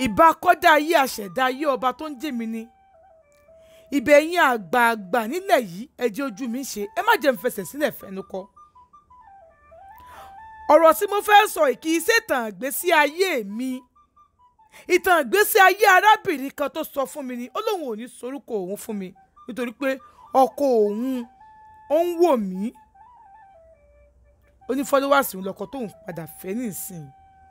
ìbá kọ́dá ayé àṣẹ̀dá ayé ọba tó ń jèmi ni ibẹ̀ yín àgbààgbà nílẹ̀ yìí ẹ jẹ́ ojú mi ṣe ẹ má jẹ́ n fẹsẹ̀ sílẹ̀ fẹnu kọ. ọ̀rọ̀ tí mo fẹ́ sọ kì í ṣètàn ìgbésí ayé mi ìtàn ìgbésí ayé arábìnrin kan tó sọ fún mi ni ó lóun ò ní sorúkọ òun fún mi nítorí pé ọkọ òun ó ń wò mí ó ní fọlọ́wàsì òun lọkọ tóun padà fẹ́ nísìnyí.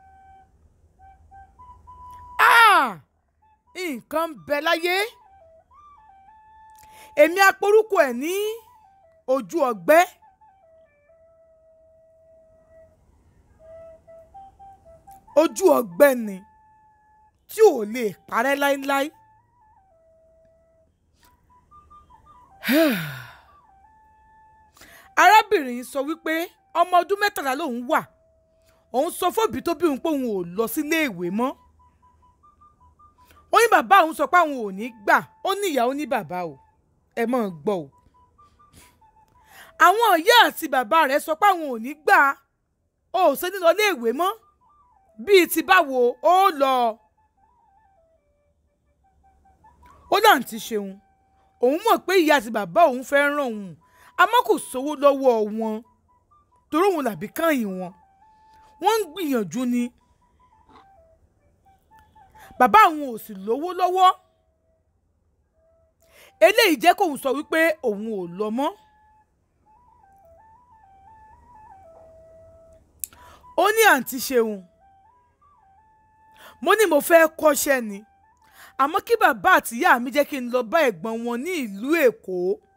Ah! nǹkan ń bẹ láyé èmi aporúkọ ẹ̀ ní ojú ọgbẹ́ ojú ọgbẹ́ ni tí ò lè parẹ́ láíláí arábìnrin yìí sọ wípé ọmọ ọdún mẹ́tàlá lòun wà òun sọ fóbi tó bí òun pé òun ò lọ sílé ìwé mọ́ ó ní bàbá òun sọ pé àwọn ò ní gbà ó ní ìyá ó ní bàbá o ẹ mọ̀ ń gbọ́ o àwọn ìyá àti bàbá rẹ̀ sọ pé àwọn ò ní gbà ó ò ṣe ní lọ ilé ìwé mọ́ bíi ti báwo ó lọ ó náà ti ṣeun òun mọ̀ pé ìyá àti bàbá òun fẹ́ ràn òun àmọ́ kò sówó lọ́wọ́ wọn torí òun làbí kàyìn wọn wọ́n ń gbìyànjú ni bàbá àwọn ò sì lówó lọ́wọ́ eléyìí jẹ́ kóun sọ wípé òun ò lọ mọ́ ó ní àǹtí ṣeun mo ní mo fẹ́ kọ́ṣẹ́ ni àmọ́ kí bàbá àtìyá mi jẹ́ kí n lọ bá ẹ̀gbọ́n wọn ní ìlú èkó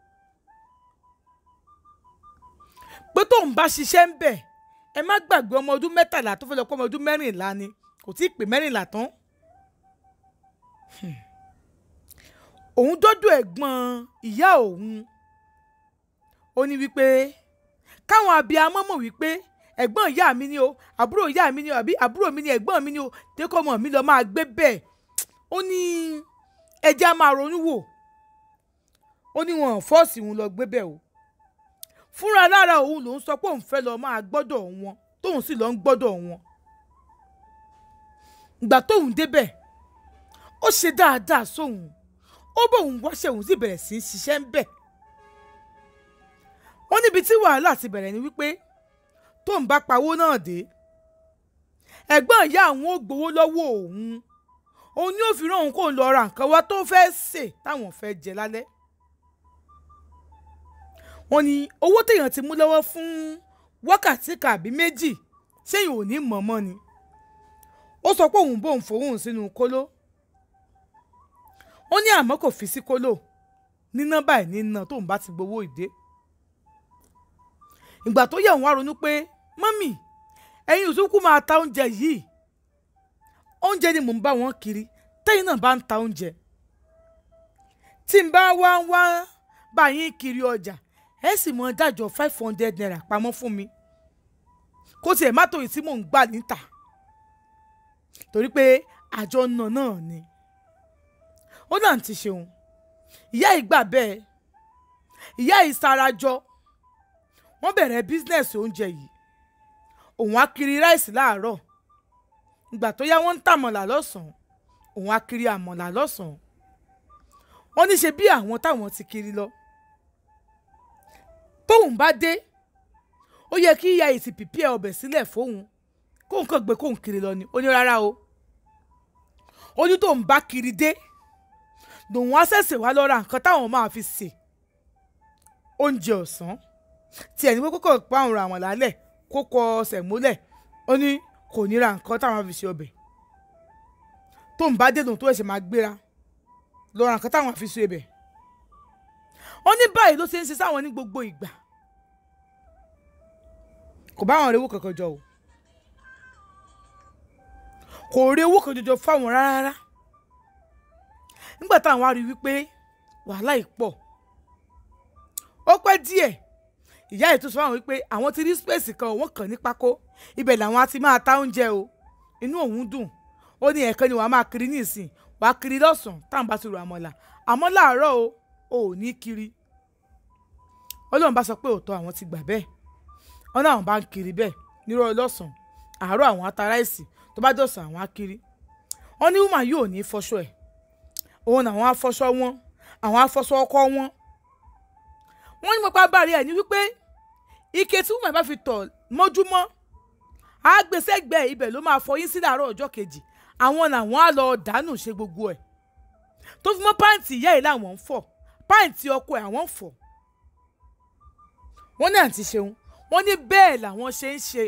pé tóun bá ṣiṣẹ́ ń bẹ̀ ẹ má gbàgbé ọmọ ọdún mẹ́tàlá tó fẹ́ lọ kọ́ ọmọ ọdún mẹ́rìnlá ni kò tí ì pé mẹ́rìnlá tán òun dọ́dọ̀ ẹ̀gbọ́n ìyá òun ó ní wípé káwọn abiyamọ mọ̀ wípé ẹ̀gbọ́n ìyá mi ni o àbúrò ìyá mi ni o àbí àbúrò mi ni ẹ̀gbọ́n mi ni o tẹ́kọ̀ ọmọ mi lọ máa gbé bẹ́ẹ̀ ó ní ẹja máa ronú wò ó ní wọn fọ́ọ̀sì òun lọ gbé bẹ́ẹ̀ o fúnra lára òun lòún sọ pé òun fẹ́ lọ máa gbọ́dọ̀ wọn tóun sì lọ ń gbọ́dọ̀ wọn ìgbà tóun débẹ̀ ó ṣe dáadáa sóhun ó bóun wáṣẹ́ òun sì bẹ̀rẹ̀ sí í ṣiṣẹ́ ń bẹ̀. wọ́n níbi tí wàhálà ti bẹ̀rẹ̀ ni wípé tóun bá pawó náà dé ẹ̀gbọ́n ìyá àwọn ò gbowó lọ́wọ́ òun òun ni ó fi rán òun kó lọ ra nǹkan wá tó fẹ́ sè táwọn fẹ́ jẹ lálẹ́. wọ́n ní owó téèyàn ti mú lọ́wọ́ fún wákàtí kàbí méjì ṣéyìn ò ní mọ̀ọ́mọ́ ni ó sọ pé òun bóun fòun sínú kóló ó ní àmọ́ kò fi sí kóló níná báyìí níná tóun bá ti gbowó ìdé ìgbà tó yẹ òun wá ronú pé mọ́mì ẹ̀yin òsúnkú máa ta oúnjẹ yìí oúnjẹ ni mò ń bá wọn kiri tẹ́yìn náà bá ń ta oúnjẹ tí n bá wá wá bá yín kiri ọjà ẹ sì mọ dájọ́ five hundred naira pamọ́ fún mi kó tiẹ̀ má tó yìí tí mò ń gbà níta torí pé àjọ náà náà ni ó náà ti ṣeun ìyá yìí gbà bẹ́ẹ̀ ìyá yìí sarajọ wọ́n bẹ̀rẹ̀ bísínẹ́sì oúnjẹ yìí òun á kiri ráìsì láàárọ̀ ìgbà tó yá wọ́n ń tàmọ̀là lọ́sàn-án òun á kiri àmọ̀là lọ́sàn-án wọ́n ní ṣe bí àwọn táwọn ti kiri lọ tóun bá dé ó yẹ kí ìyá yìí ti pìpì ẹ ọbẹ̀ sílẹ̀ fóun kóun kàn gbé kóun kiri lọ ni ó ní rárá o ó ní tóun bá kiri dé lòun á ṣẹ̀ṣẹ̀ wá lọ ra nǹkan táwọn máa fi sè oúnjẹ ọ̀sán tiẹ̀ ní pé kókò pa àwọn àwọn lálẹ́ kó kọ ọsẹ̀ múlẹ̀ ó ní kò ní ra nǹkan táwọn fi ṣe ọbẹ̀ tóun bá dé lòun tó ẹ̀ṣẹ̀ máa gbéra lọ ra nǹkan táwọn fi ṣe ọbẹ̀ ó ní báyìí ló ṣe ń ṣe sáwọn ní gbogbo ìgbà kò bá àwọn rewó kankan jọ o kò rí owó kan jọjọ fáwọn rárá nígbà táwọn á rí wípé wàhálà yìí pọ̀ ó pẹ́ díẹ̀ ìyá yìí tún sọ fáwọn wípé àwọn ti rí spéèsì kan òun kàn ní pákó ibẹ̀ làwọn á ti máa ta oúnjẹ o inú òun dùn ó ní ẹ̀ẹ̀kan ni wàá máa kiri ní ìsìn wàá kiri lọ́sàn-án táwọn bá ti rò àmọ́là àmọ́ láàárọ̀ o ò ní kiri ọlọ́run bá sọ pé òótọ́ àwọn ti gbà bẹ́ẹ̀ wọn náà bá ń kiri bẹ́ẹ̀ nírọ̀ lọ́sàn-án àárọ̀ àwọn ata ráìsì tó bá dọ̀sán àwọn á kiri wọ́n ní woman yóò ní fọṣọ ẹ̀ òun làwọn afọṣọ wọn àwọn afọṣọ ọkọ wọn wọ́n ní pọpá bàrí ẹ̀ ní wípé ike tí woman bá fi tọ̀ mọ́júmọ́ àgbésẹ́gbẹ́ ibẹ̀ ló máa fọyín sí láàárọ̀ ọjọ́ kejì àwọn làwọn á lọ dànù ṣe gbogbo ẹ̀ tó fi mọ́ pàǹtì ìyá ẹ̀ làwọn ń fọ̀ pàǹtì ọkọ ẹ̀ àwọn ń fọ̀ wọ́n ní àǹtí ṣeun wọ́n ní bẹ́ẹ̀ làwọn ṣe ń ṣe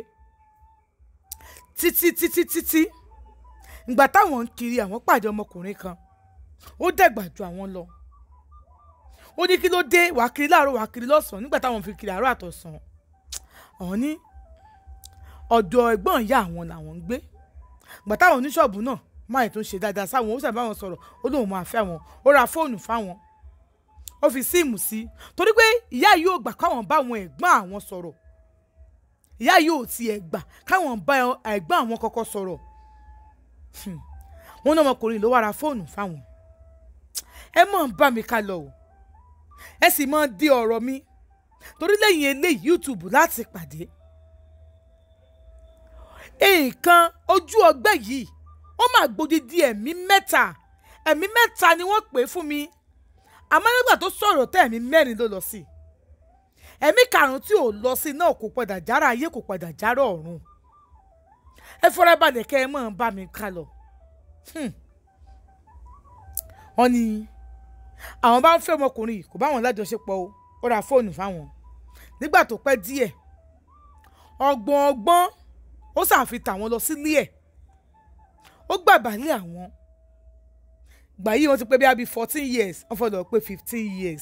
títí títí títí ìgbà táwọn ń kiri àwọn pàdé ọmọkùnrin kan ó dẹ̀gbà ju àwọn lọ ó ní kí ló dé wàá kiri láàárọ̀ wàá kiri lọ́sàn-án nígbà táwọn fi kiri àárọ̀ àtọ̀sán àwọn ní ọ̀dọ̀ ẹ̀gbọ́n ìyá àwọn làwọn ń gbé ìgbà táwọn oníṣọ́ọ̀bù náà máa tún ṣe dáadáa sáwọn ó sábà wọn sọ̀rọ̀ ó lóun máa fẹ́ àwọn ó ra fóònù fáwọn ó fi síìmù sí torí pé ìyá yìí ò gbà káwọn bá àwọn ẹ̀gbọ́n àwọn sọ̀rọ̀ ìyá yìí ò tiẹ̀ gbà káwọn bá ẹ̀gbọ́n àwọn kọ́kọ́ sọ̀rọ̀ wọn náà ọmọkùnrin ló wá ra fóònù fáwọn ẹ mọ̀ ń bá mi ká lọ o ẹ sì mọ̀ ń di ọ̀rọ̀ mi torí lẹ́yìn eléyìí YouTube láti pàdé nǹkan ojú ọgbẹ́ yìí ó máa gbòdìdí ẹ̀mí mẹ́ta ẹ̀mí mẹ́ta ni wọ́n pè é fún mi àmọ́ nígbà tó sọ̀rọ̀ tẹ́ ẹ̀mí mẹ́rin ló lọ sí ẹ̀mí karùn-ún tí ò lọ sí náà kò padà jára ayé kò padà jára ọ̀run ẹ fọ́ra balẹ̀ kẹ́ ẹ mọ̀ ń bá mi ká lọ. wọ́n ní àwọn bá ń fẹ́ ọmọkùnrin yìí kò bá wọn lájọṣepọ̀ o ó ra fóònù fáwọn nígbà tó pẹ́ díẹ̀ ọgbọ̀n ọgbọ́n ó ṣàfihàn àwọn lọ sílé ẹ̀ ó gbàgbálẹ̀ àwọn gbà yìí wọ́n ti pé bí i fourteen years wọ́n fọdọ̀ pé fifteen years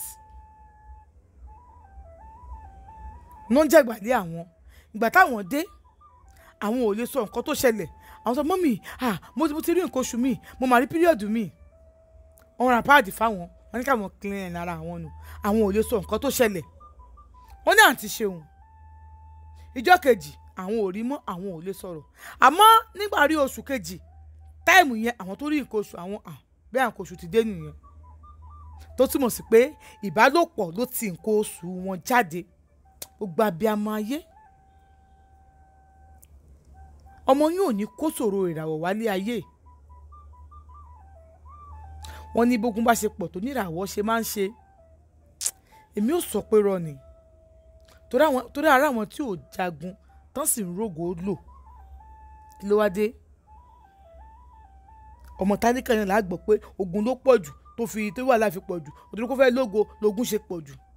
ló ń jẹ́gbàlẹ̀ àwọn ìgbà táwọn dé àwọn ò lè sọ nǹkan tó ṣẹlẹ̀ àwọn sọ mọ́mì ah mo ti mo ti rí nǹkan oṣù mi mo máa rí píríọ̀dù mi wọ́n ra páàdì fáwọn wọ́n ní káwọn clean lára àwọn nù àwọn ò lè sọ nǹkan tó ṣẹlẹ̀ wọ́n ní àǹtí ṣeun ìjọ kejì àwọn ò rí mọ́ àwọn ò lè sọ̀rọ̀ àmọ́ nígbà rí oṣù kejì táìmù yẹn àwọn tó rí nǹkan oṣù àwọn ah bẹ́ẹ̀ nǹkan oṣù ti dé nìyẹn tó túmọ̀ sí pé ìbálòpọ̀ ló ti nǹkan oṣù wọn jáde gbogbo abiyamọ ayé ọmọ yín ò ní kó ṣòro ìràwọ̀ wálé ayé wọ́n ní bógun bá ṣe pọ̀ tó níràwọ̀ ṣe máa ń ṣe èmi ò sọ pé rọ ni torí ara àwọn tí ò jagun tán sì ń rògò lò kí ló wá dé ọmọ tálíkà yẹn là á gbọ́ pé ogun ló pọ̀ jù tó fi tó wà láfi pọ̀ jù òtún kó fẹ́ lógo lógun ṣe pọ̀ jù.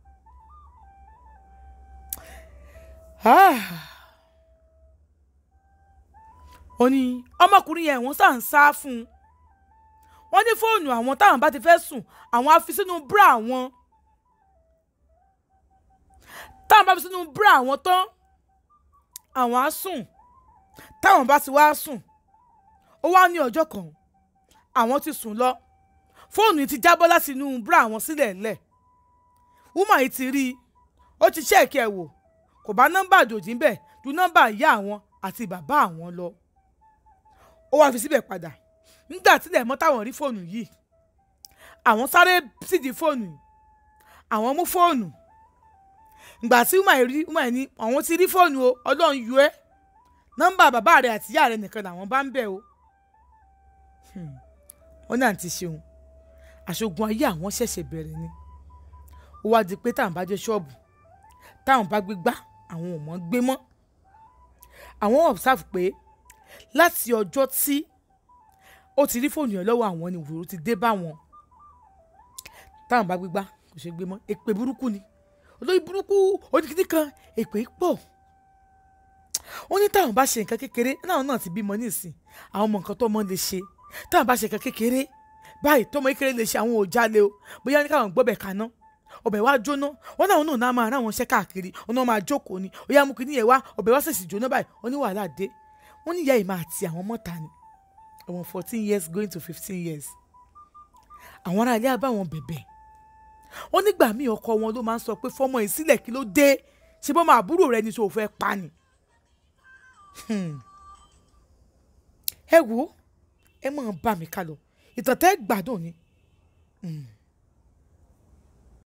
ó ní ọmọkùnrin yẹn wọ́n sá ń sá fún un wọ́n ní fóònù àwọn táwọn bá ti fẹ́ sùn àwọn á fi sínú búrà àwọn táwọn bá fi sínú búrà àwọn tán àwọn á sùn táwọn bá ti wá sùn ó wá ní ọjọ́ kan àwọn ti sùn lọ fóònù yìí ti jábọ́ láti inú búrà àwọn sílẹ̀ lẹ̀ wúmà yìí ti rí i ó ti ṣẹ́ẹ̀kì ẹ̀ wò kò bá nọ́mbà àjòjì ń bẹ̀ ju nọ́mbà ìyá àwọn àti bàbá àwọn lọ ó wá fi síbẹ̀ padà nígbà tílẹ̀ mọ́ táwọn rí fóònù yìí àwọn sáré sídìí fóònù àwọn mú fóònù ìgbà tí wúmà rí wúmà ní àwọn ti rí fóònù o ọlọ́run yọ ẹ́ nọ́mbà bàbá rẹ̀ àti ìyá rẹ̀ nìkan làwọn bá ń bẹ̀ o wọ́n ní àǹtí ṣeun àṣogun ayé àwọn ṣẹ̀ṣẹ̀ bẹ̀rẹ̀ ni ó wá di pé táwọn bá jẹ́ ṣọ́ọ̀bù táwọn bá gbé gbá àwọn ò mọ̀ gbé mọ́ àwọn observe pé láti ọjọ́ tí ó ti rí fóònù yẹn lọ́wọ́ àwọn ni ìwòrò ti dé bá wọn táwọn bá gbé gbá kò ṣe gbé mọ́ èpè burúkú ni olóyè burúkú oníkìtì kan èpè pọ̀ ó ní táwọn bá ṣe nǹkan kékeré náà náà ti bímọ nísìn àwọn ọmọ nǹkan tó mọ lè ṣe táwọn bá ṣe nǹkan kékeré báyìí tọmọ kékeré lè ṣe àwọn ò jalè o bóyá ní káwọn gbọ́bẹ̀ kaná ọbẹ̀ wa jóná wọn náà náà náà máa ráwọn ṣẹ́ káàkiri wọn náà máa jókòó ni ó yá mú kí níyẹn wá ọbẹ̀ wa ṣèṣì jóná báyìí wọn ní wàhálà dé wọn ní ìyá yìí máa ti àwọn mọ́ta ni ọmọ fourteen years going to fifteen years àwọn ará ilé abáwọn bẹ̀bẹ̀ wọn nígbà míì ọkọ wọn ló máa ń sọ pé fọmọ yìí sílẹ̀ kí ló dé ṣé bọ́mọ àbúrò rẹ ni tó o fẹ́ pa ni ẹ wo ẹ máa bá mi ká lọ ìtàn tẹ́ gbádùn ni. Mm.